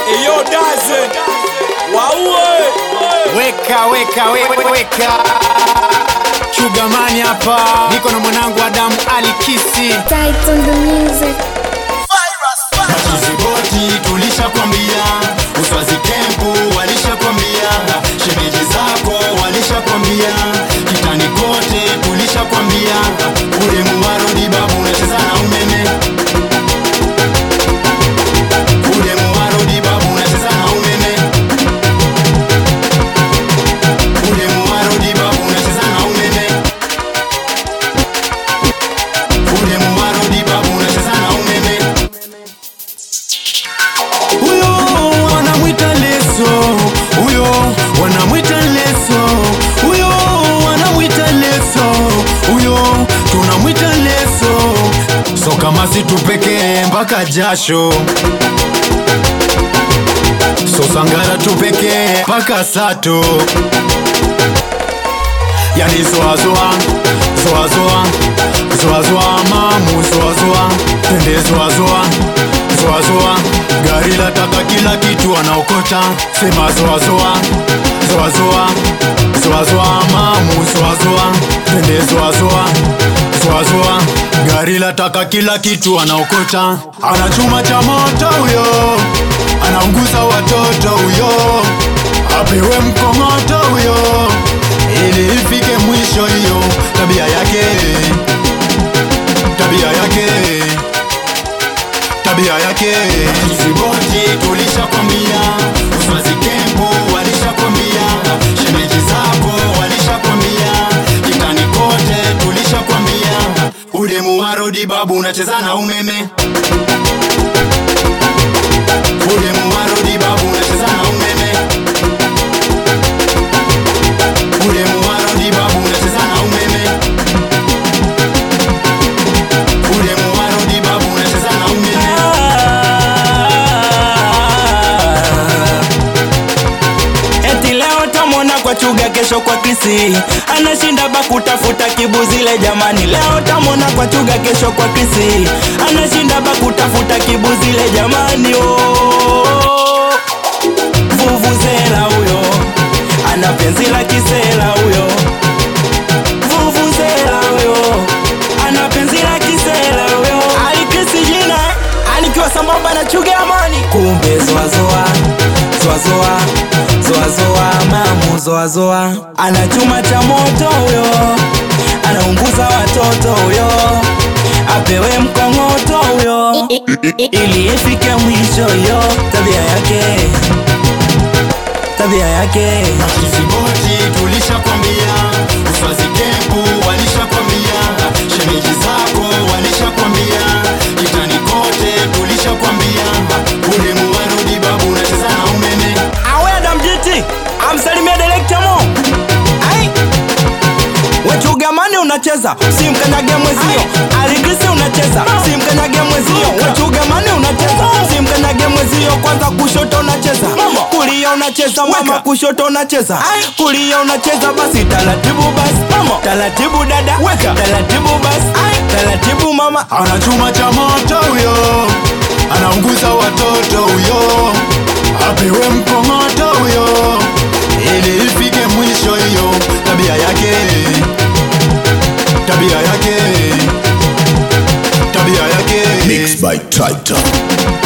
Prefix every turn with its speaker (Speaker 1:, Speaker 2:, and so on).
Speaker 1: Eyo daze waue
Speaker 2: Weka weka we- weka Chugamani hapa, niko na mwanangu Adamu Alikisi.
Speaker 3: Title the music.
Speaker 4: Kiziboti tulishakwambia, uswazi kempu walishakwambia, shemeji zako walishakwambia, kitani kote tulishakwambia, ule muwarodi babu unacheza na umeme, ule muwarodi babu unacheza na umeme, ule muwarodi babu unacheza na umeme, ule muwarodi babu unacheza na umeme.
Speaker 5: huyo wanamwita leso huyo wanamwita leso huyo wanamwita leso huyo tunamwita leso so kama si tupekee mpaka jasho so sangara tupekee mpaka sato yani zoazoa zoazoa zoazoa mamu zoazoa tende zoazoa zoazoa gari la taka kila kitu anaokota sema zoazoa zoazoa zoazoa mamu zoazoa tende zoazoa zoazoa gari la taka kila kitu anaokota ana chuma cha moto huyo anaunguza watoto huyo apewe mkongoto huyo ili ifike mwisho hiyo tabia yake tabia yake tabia yake
Speaker 4: Kiziboti tulishakwambia, uswazi kempu walishakwambia, shemeji zako walishakwambia, kitani kote tulishakwambia, ule muwarodi babu unacheza na umeme, ule muwarodi babu unacheza na umeme, ule muwarodi babu unacheza na umeme, ule muwarodi babu unacheza na umeme.
Speaker 6: Eti leo tamwona kwa chuga, kesho kwa Krisi, anashinda ba kutafuta kibuzile. Jamani, leo tamwona kwa chuga, kesho kwa Krisi, anashinda ba kutafuta kibuzile. Jamani, oh, vuvuzela huyo ana penzi la kisela huyo, vuvuzela huyo ana penzi la kisela huyo. Alikrisi jina anikiwa sambamba na chuga amani, kumbe zoazoa zoazoa zoazoa mamu zoazoa ana chuma cha moto huyo anaunguza watoto huyo apewe mkongoto huyo ili ifike mwisho hiyo tabia yake tabia yake
Speaker 4: Kiziboti tulishakwambia, uswazi kempu walishakwambia, shemeji zako walishakwambia, kitani kote tulishakwambia, ule muwarudi babu unacheza na umeme.
Speaker 6: awe adamjiti amsalimia direkta mo ai wechugamani unacheza simkanyage mwezio aligrisi unacheza simkanyage mwezio wechugamani unacheza simkanyage mwezio kwanza kushoto unacheza kulia unacheza mama kushoto unacheza kulia unacheza basi taratibu basi taratibu dada taratibu basi taratibu mama
Speaker 5: ana chuma cha moto huyo anaunguza watoto huyo apewe mkongoto huyo ili ifike mwisho hiyo tabia yake tabia yake tabia yake
Speaker 7: Mixed by Titan.